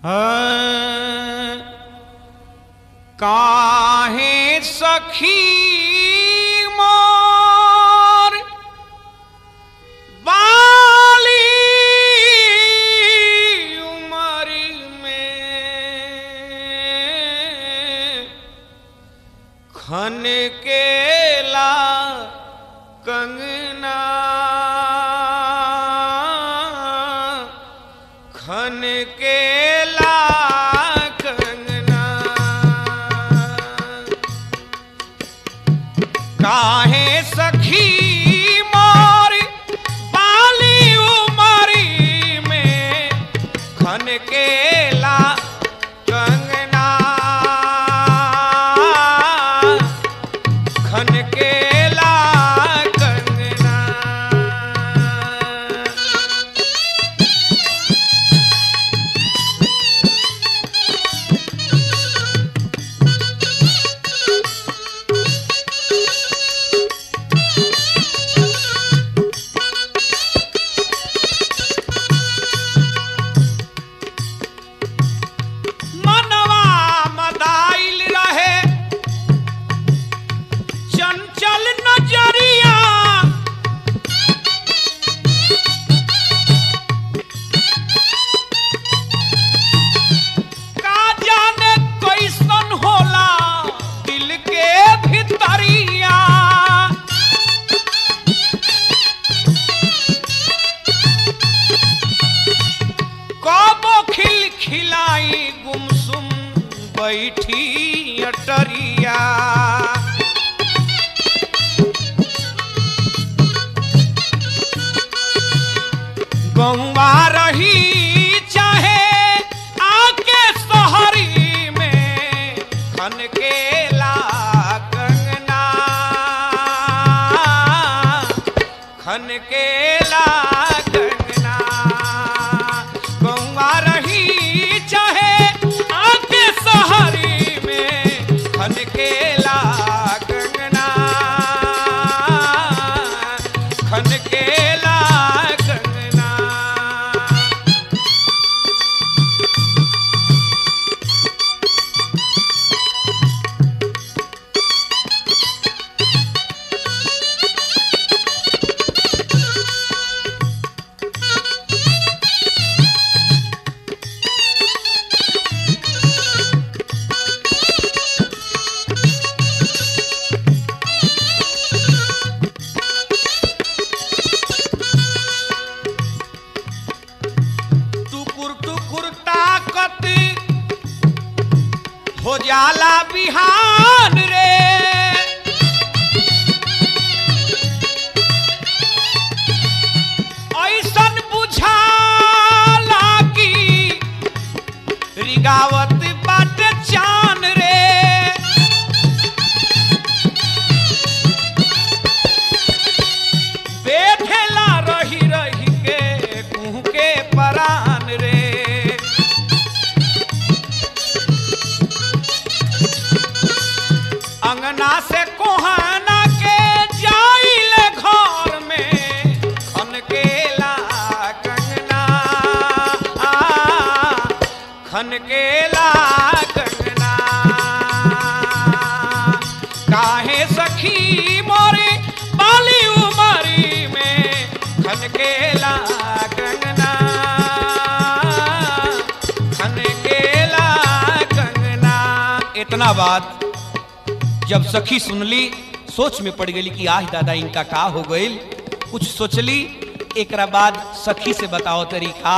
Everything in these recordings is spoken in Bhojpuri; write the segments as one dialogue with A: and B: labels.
A: हाँ, काहे सखी मोर बाली उमर में खन केला कंगना खन केला कंगना काहे सखी मोर बाली उमरी में खन केला कंगना खन केला कंगना मनवा मदाइल रहे चंचल नजरिया का जाने कैसन होला दिल के भितरिया कबो खिल खिलाई गुमसुम बैठी अटरिया गौवा रही चाहे आके शहरी में खन केला कंगना खन केला कंगना गौवा रही चाहे आके शहरी में खन केला कंगना खन केला कंगना टुकुर टुकुर ताकत हो जाला बिहान रे ऐसन बुझाला की रिगावत बाट चान रे बेठेला रही रही के कुह के परान रे अंगना से कोहाना के जाइल घर में खन केला कंगना आ, खन केला कंगना काहे सखी मोरे बाली उमरी में खन केला कंगना खन केला कंगना इतना बात जब सखी सुनली सोच में पड़ गई कि आह दादा इनका का हो गईल कुछ सोचली एकरा बाद सखी से बताओ तरीका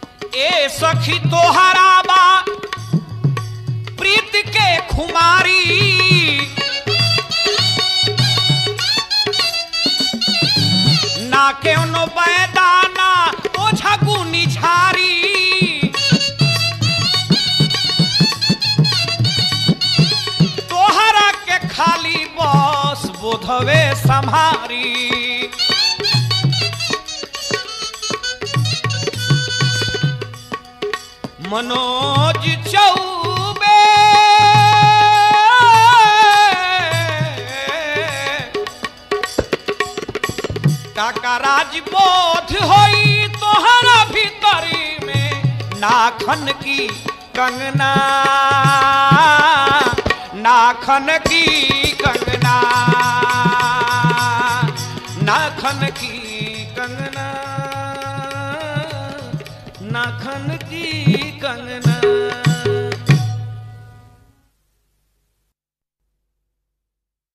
A: ए सखी तोहरा बा प्रीत के खुमारी हाथवे संहारी मनोज चौबे काका राजबोध होई तोहरा भीतरी में नाखन की कंगना नाखन की कंगना नाखन की कंगना नाखन की कंगना